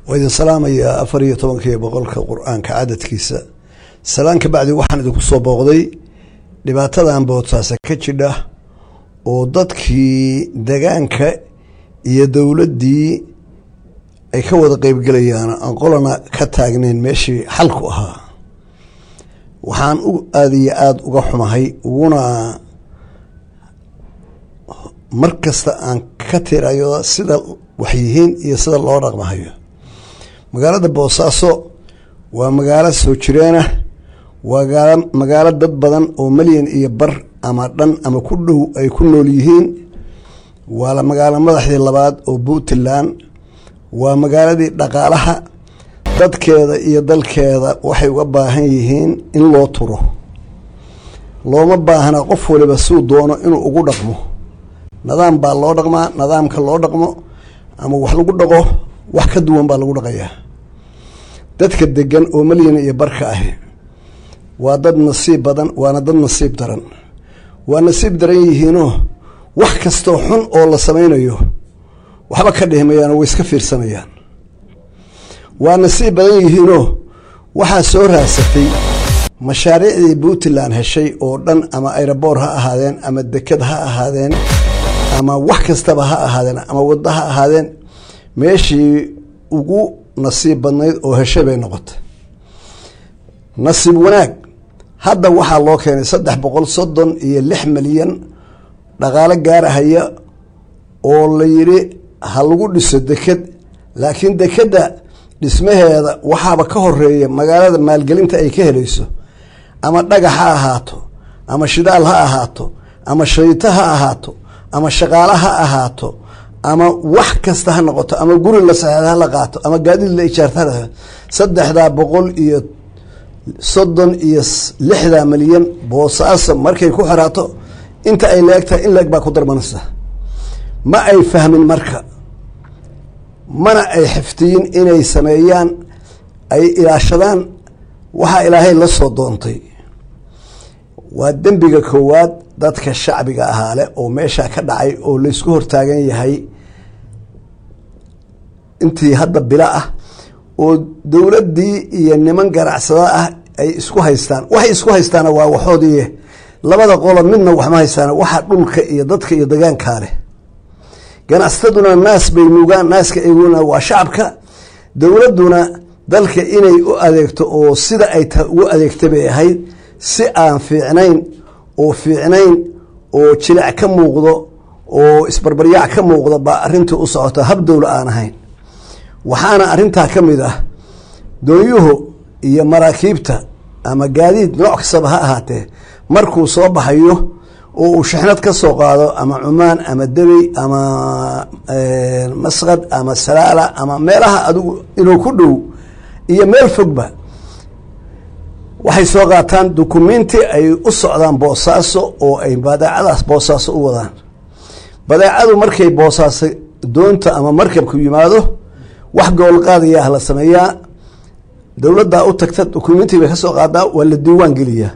waa idin salaamayaa afar iyo tobankiiyo boqolka qur-aanka cadadkiisa salaan ka bacdi waxaan idinku soo booqday dhibaatadan boodsaasa ka jidha oo dadkii degaanka iyo dowladdii ay ka wada qeybgelayaan aan qolana ka taagnayn meeshii xalku ahaa waxaan u aada iyo aada uga xumahay uguna mar kasta aan ka tirayo sida waxyihiin iyo sida loo dhaqmahayo magaalada boosaaso waa magaalo soo jireenah waa magaalo dad badan oo malyan iyo bar ama dhan ama ku dhow ay ku nool yihiin waa magaalo madaxdii labaad oo puntland waa magaaladii dhaqaalaha dadkeeda iyo dalkeeda waxay uga baahan yihiin in loo turo looma baahna qof waliba suu doono inuu ugu dhaqmo nidaam baa loo dhaqmaa nidaamka loo dhaqmo ama wax lagu dhaqo wax ka duwan baa lagu dhaqayaa dadka degan oo malyan iyo barka ahi waa dad nasiib badan waana dad nasiib daran waa nasiib daran yihiinoo wax kastoo xun oo la samaynayo waxba ka dhihimayaan oo way iska fiirsanayaan waa nasiib badan yihiinoo waxaa soo raasatay mashaariicdii puntland heshay oo dhan ama aeroboor ha ahaadeen ama deked ha ahaadeen ama wax kastaba ha ahaadeen ama waddo ha ahaadeen meeshii ugu nasiib badnayd oo heshay bay noqotay nasiib wanaag hadda waxaa loo keenay saddex boqol soddon iyo lix milyan dhaqaalo gaarahaya oo la yidhi ha lagu dhiso deked laakiin dekedda dhismaheeda waxaaba ka horeeya magaalada maalgelinta ay ka helayso ama dhagax ha ahaato ama shidaal ha ahaato ama shayto ha ahaato ama shaqaale ha ahaato ama wax kasta ha noqoto ama guri la saxeex ha la qaato ama gaadiid la ijaarta ha saddexdaa boqol iyo soddon iyo lixdaa milyan boosaaso markay ku xiraato inta ay leegtahay in leeg baa ku darmanaysa ma ay fahmin marka mana ay xiftiyin inay sameeyaan ay ilaashadaan waxaa ilaahay la soo doontay waa dembiga koowaad dadka shacbiga ahaa leh oo meeshaa ka dhacay oo laysku hortaagan yahay intii hadda bilo ah oo dowladdii iyo niman ganacsada ah ay isku haystaan waxay isku haystaana waa waxoodii labada qolo midna waxma haystaan waxa dhulka iyo dadka iyo degaankaa leh ganacsataduna naas bay nuugaan naaska eeguna waa shacabka dowladduna dalka inay u adeegto oo sida ay ta ugu adeegta bay ahayd si aan fiicnayn oo fiicnayn oo jilic ka muuqdo oo isbarbaryaac ka muuqdo baa arrintii u socota hab dowla aan ahayn waxaana arrintaa ka mid ah doonyuhu iyo maraakiibta ama gaadiid nooc kastaba ha ahaatee markuu soo baxayo oo uu shixnad ka soo qaado ama cumaan ama debey ama masqad ama salaala ama meelaha adigu inuu ku dhow iyo meel fogba waxay soo qaataan dukumenti ay u socdaan boosaaso oo ay badeecadaas boosaaso u wadaan badeecadu markay boosaaso doonta ama markabku yimaado wax goolqaadayaah la sameeyaa dowladdaa u tagta dukumenti bay ka soo qaadaa waa la diiwaan geliyaa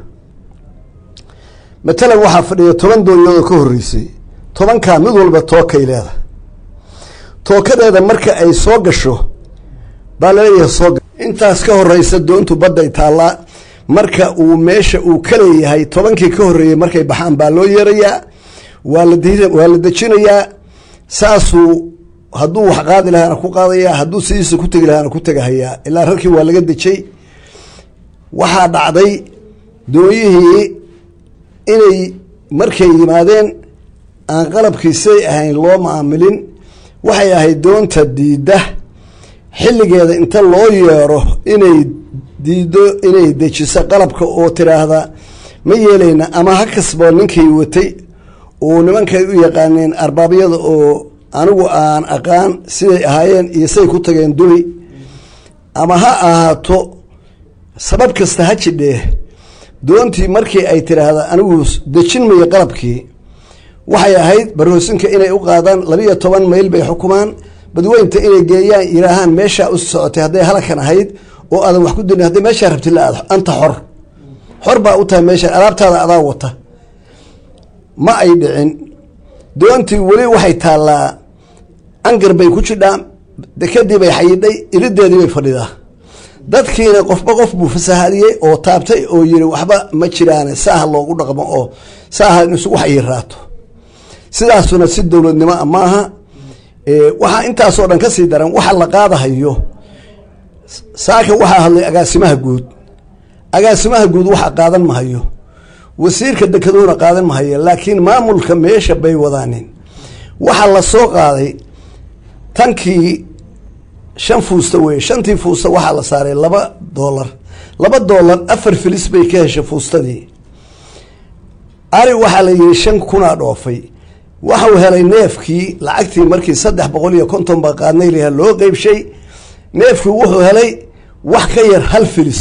matalan waxaa fadhiya toban doonyood oo ka horreysay tobankaa mid walba tookay leedahay tookadeeda marka ay soo gasho baa laleeyahay soo intaas ka horeysa doontu badday taallaa marka uu meesha uu ka leeyahay tobankii ka horreeyey markay baxaan baa loo yeerayaa waa la waa la dejinayaa saasuu hadduu wax qaadi lahaana ku qaadayaa hadduu sidiisa ku tegi lahaana ku tegahayaa ilaa rarkii waa laga dejay waxaa dhacday doonyihii inay markay yimaadeen aan qalabkiisay ahayn loo maamilin waxay ahayd doonta diidda xilligeeda inta loo yeero inay diiddo inay dejiso qalabka oo tiraahda ma yeelayna ama ha kasboo ninkay watay oo nimankay u yaqaaneen arbaabyada oo anigu aan aqaan siday ahaayeen iyo siday ku tageen duli ama ha ahaato sabab kasta ha jidhee doontii markii ay tiraahda anigu dejin mayo qalabkii waxay ahayd barhoosinka inay u qaadaan labiiyo toban mayl bay xukumaan badweynta inay geeyaan yiraahaan meeshaa u socotay hadday halakan ahayd oo aadan wax ku dini hadday meeshaa rabti la aado anta xor xor baa u tahay meesha alaabtaada adaa wata ma ay dhicin doontii weli waxay taallaa angar bay ku jidhaa dekadii bay xayidhay irideedii bay fadhidaa dadkiina qofba qof buu fasahaliyey oo taabtay oo yiri waxba ma jiraane saaha loogu dhaqmo oo saaha in isugu xayiraato sidaasuna si dowladnimo a maaha waxaa intaasoo dhan kasii daran waxa la qaadahayo saaka waxaa hadlay agaasimaha guud agaasimaha guud waxa qaadan mahayo wasiirka dekeduhuna qaadan mahayo laakiin maamulka meesha bay wadaanin waxaa la soo qaaday tankii shan fuusta weye shantii fuusta waxaa la saaray laba doolar laba doolar afar filis bay ka heshay fuustadii ari waxaa la yihi shan kunaa dhoofay waxau helay neefkii lacagtii markii saddex boqol iyo konton ba qaadnay laha loo qeybshay neefkii wuxuu helay wax ka yar hal filis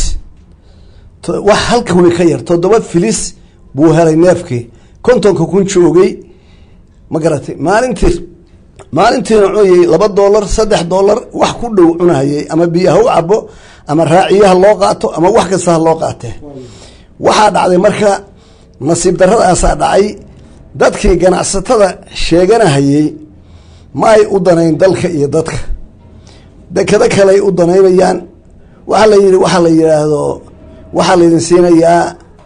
wax hal kuli ka yar toddoba filis buu helay neefkii kontonka kun joogay ma garatay maalintii maalintiina cunayay laba doolar saddex doolar wax ku dhow cunayay ama biyaha u cabo ama raaciyaha loo qaato ama wax kasta ha loo qaatee waxaa dhacday marka nasiib daradaasaa dhacay dadkii ganacsatada sheeganahayey ma ay u danayn dalka iyo dadka dekado kaleay u danaynayaan waxaa la yidhi waxaa la yidhaahdo waxaa laydin siinayaa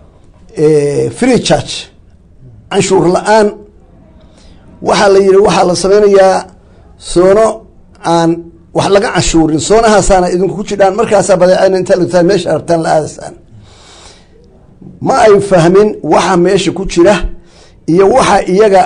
free charge canshuur la-aan waxaa la yidhi waxaa la sameynayaa soono aan wax laga canshuurin soonahaasaana idinku ku jidhaan markaasaa badeecana inta lagtaan meesha rabtaan la aadaysaan ma ay fahmin waxa meesha ku jira iyo waxa iyaga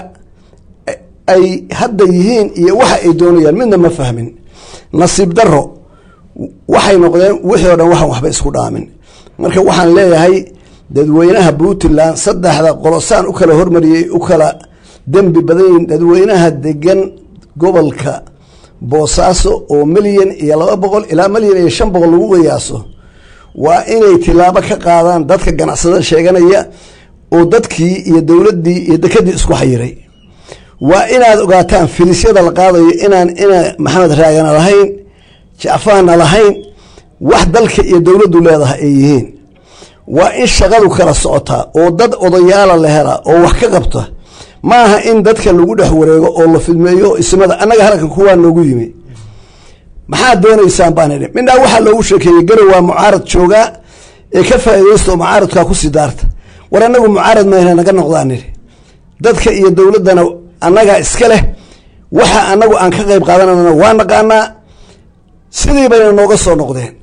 ay hadda yihiin iyo waxa ay doonayaan midna ma fahmin nasiib daro waxay noqdeen wixii o dhan waxaan waxba isku dhaamin marka waxaan leeyahay dadweynaha puntland saddexda qolosaan u kala hormariyey u kala dembi badanyihin dadweynaha degan gobolka boosaaso oo milyan iyo laba boqol ilaa milyan iyo shan boqol lagu qiyaaso waa inay tilaabo ka qaadaan dadka ganacsada sheeganaya oo dadkii iyo dowladdii iyo dekadii isku xayiray waa inaad ogaataan filisyada la qaadayo inaan ina maxamed raagana lahayn jacfaana lahayn wax dalka iyo dowladdu leedahay ay yihiin waa in shaqadu kala socotaa oo dad odayaala la helaa oo wax ka qabta ma aha in dadka lagu dhex wareego oo la fidmeeyo ismada annaga halkan kuwaa noogu yimi maxaad doonaysaan baan idhi midnaa waxaa loogu sheekeeyey garow waa mucaarad joogaa ee ka faa'iidaysta oo mucaaradkaa kusii daarta war annagu mucaarad mayna naga noqdaan idhi dadka iyo dowladdana annagaa iska leh waxa annagu aan ka qayb qaadanana waa naqaanaa sidii bayna nooga soo noqdeen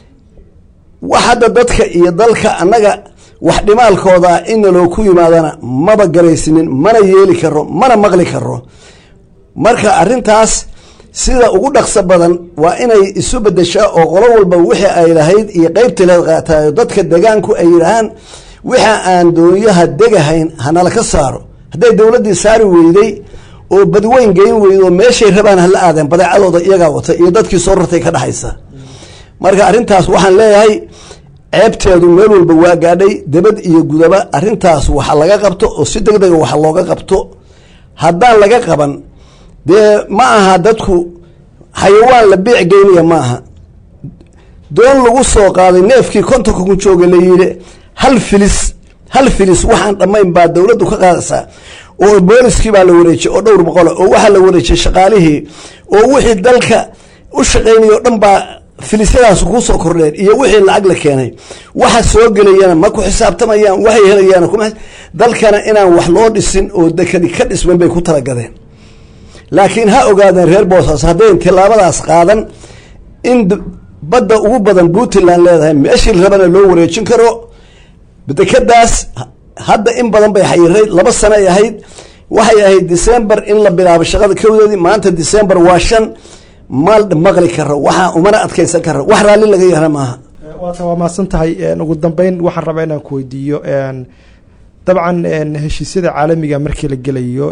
wax hadda dadka iyo dalka annaga wax dhimaalkooda inna loo ku yimaadana maba garaysinin mana yeeli karo mana maqli karo marka arrintaas sida ugu dhaqso badan waa inay isu bedeshaa oo qolo walba wixii ay lahayd iyo qeybtileed qaataayo dadka degaanku ay yidhaahaan wixa aan doonyaha degahayn hanala ka saaro hadday dowladdii saari weyday oo badweyn geyn weydo meeshay rabaan hala aadeen badeecadooda iyagaa wata iyo dadkii soo rartay ka dhexaysa marka arrintaas waxaan leeyahay ceebteedu meel walba waa gaadhay debad iyo gudaba arrintaas waxa laga qabto oo si deg dega waxa looga qabto haddaan laga qaban dee ma aha dadku xayawaan la biic geynaya ma aha doon lagu soo qaaday neefkii kontonka ku jooga la yidhi hal filis hal filis waxaan dhammayn baa dowladdu ka qaadaysaa oo booliskii baa la wareejiyey oo dhowr boqola oo waxaa la wareejiyey shaqaalihii oo wixii dalka u shaqaynaya o dhan baa filisyadaas kusoo kordheen iyo wixii lacag la keenay waxa soo gelayana ma ku xisaabtamayaan waxay helayaan kuma dalkana inaan wax loo dhisin oo dekadi ka dhisman bay ku talagadeen laakiin ha ogaadeen reer boosaas haddayn tilaabadaas qaadan in badda ugu badan puntland leedahay meeshii rabana loo wareejin karo dekadaas hadda in badan bay xayirayd laba sano ay ahayd waxay ahayd december in la bilaabo shaqada kowdeedii maanta december waa shan ma maqli karo waxaa umana adkaysan karo wax raalli laga yara maaha waata waa mahadsan tahay ugu dambeyn waxaan rabaa inaan ku weydiiyo dabcan heshiisyada caalamiga markii la gelayo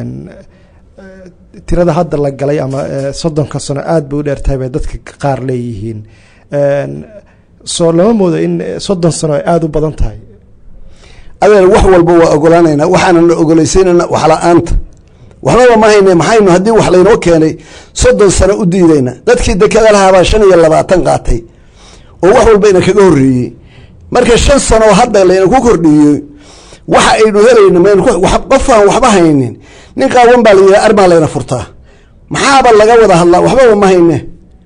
tirada hadda la galay ama soddonka sano aada bay u dheertahay bay dadka qaar leeyihiin soo lama moodo in soddon sano ay aada u badan tahay adeer wax walba waa ogolaanaynaa waxaanana ogolaysaynana wax la-aanta waxbaba ma hayne maxaynu haddii wax laynoo keenay soddon sano u diidayna dadkii dekada lahaabaa shan iyo labaatan qaatay oo wax walba ina kaga horreeyey marka shan sano hadda layna ku kordhiyey waxa aynu helayno mn qofaan waxba haynin nin qaawan baa la yidhaha armaa layna furtaa maxaaba laga wada hadlaa waxbaba ma hayne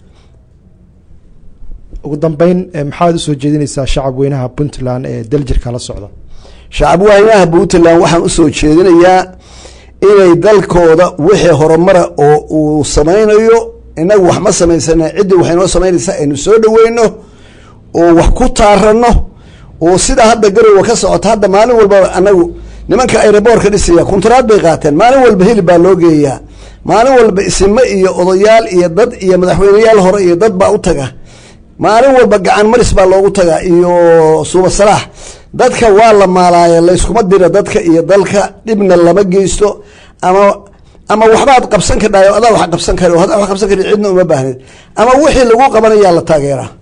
ugu dambeyn maxaad usoo jeedinaysaa shacab weynaha puntland ee daljirka la socda shacab weynaha puntland waxaan usoo jeedinayaa inay dalkooda wixii horumara oo uu samaynayo inagu wax ma samaysana ciddii waxay noo samaynaysaa aynu soo dhaweyno oo wax ku taarano oo sidaa hadda garowa ka socota hadda maalin walba anagu nimanka aeroboorka dhisaya kuntaraad bay qaateen maalin walba hilib baa loo geeyaa maalin walba isime iyo odayaal iyo dad iyo madaxweyneyaal hore iyo dad baa u taga maalin walba gacan maris baa loogu tagaa iyo suuba salaax dadka waa la maalaaya layskuma dira dadka iyo dalka dhibna lama geysto ama ama waxbaad qabsan kadhayo adaa wax qabsan kari hadaa wax qabsan kari cidna uma baahneed ama wixii lagu qabanayaa la taageeraa